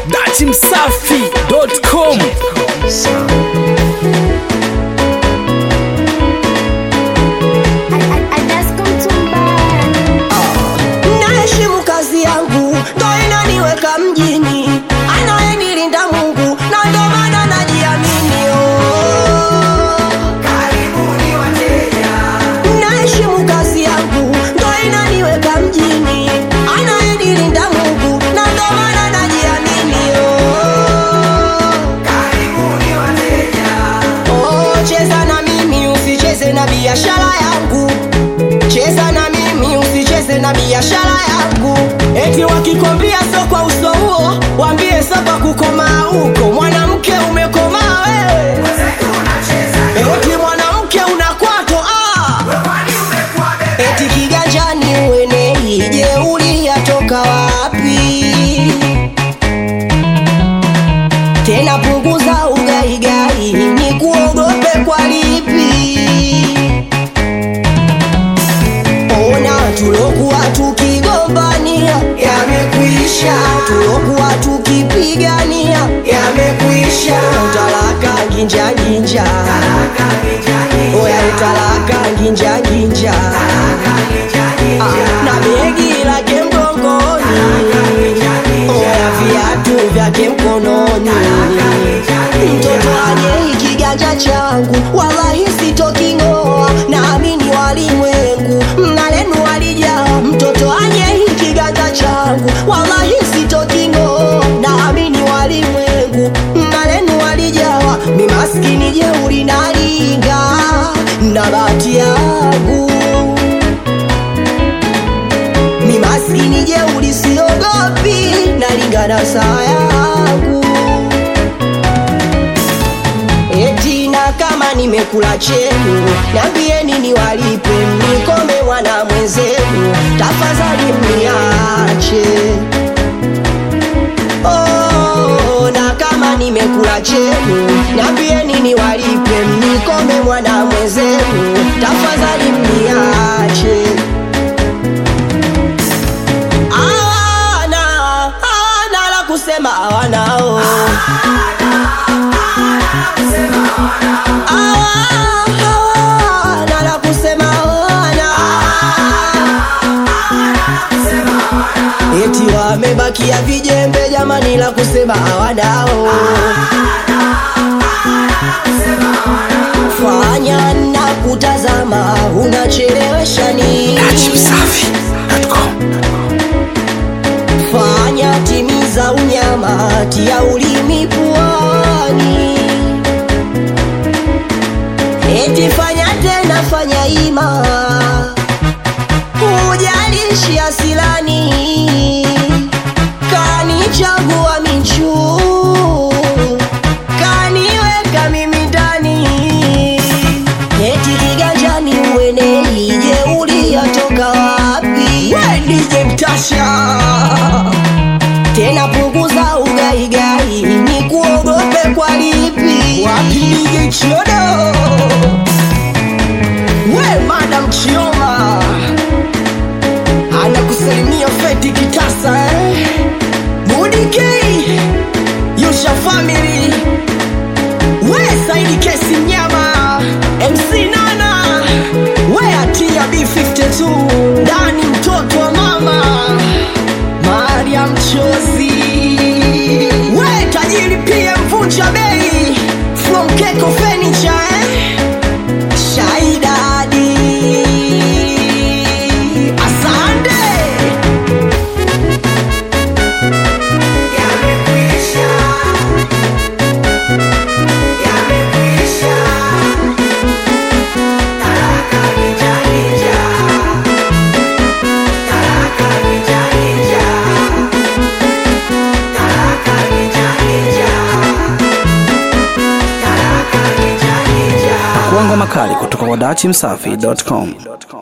datimsafi.com naheshimu kazi yangu ndo inaniweka mjini anayenilinda mungu na ndo maana najiamini oh. naheshimu kazi yangu ndo inaniweka mjini anayenilinda mungu na ndo maana najiamini oh. oh, cheza na mimi usicheze na biashara yangu cheza na mimi usicheze na biashara yangu eti wakikwambia so kwa uso huo wambie so kwa kukomaa huko mwanamke umekomaa wewe eti mwanamke unakwato ah. eti kiganjani uenei jeuli yatoka wapi tena punguza ugaigai ni kuogope kwa lipi ona tulokuwa tukigombania yamekwisha tulokuwa tukipigania yamekwisha utalaka ginjaginja oya utalaka ginjaginja na begi lake mgongoni oya viatu vyake mkononi mtoto aje ikiganja changu wallahi sitoking'oa naamini walimwengu mnalenu walijaa mtoto aje ikiganja changu wallahi sitoking'oa naamini walimwengu mnalenu walijawa mi maskini jeuri nalinga na bahati yangu mi maskini jeuri siogopi nalingana saa yangu eti na kama nimekula chenu nambieni niwalipe mnikome mwana mwenzenu tafadhali mniache oh, na kama nimekula chenu nambieni niwalipe mnikome mwana mwenzenu tafadhali mniache awana awana la kusema awanao awana la kusema awana eti wamebakia vijembe jamani la kusema awanao fanya na kutazama unachelewesha nini datimsafi.com fanya timiza unyama tia ulimi puani eti fanya tena fanya ima hujalishi asilani kanichagua michu kaniweka mimi ndani eti kiganjani uenei jeuli yatoka wapi wedije mtasha tena punguza ugaigai ni kuogope kwa lipi wapige chiodo we madam chioma anakusalimia feti kitasa eh? mudikei yusha family we saidi kesi mnyama mc nana we atia b52 ndani mtoto wa mama Maria mchozi we tajiri pia mvunja bei from Keko Furniture eh? Shaidadi asante kuangwa makali kutoka kwa datimsafi.com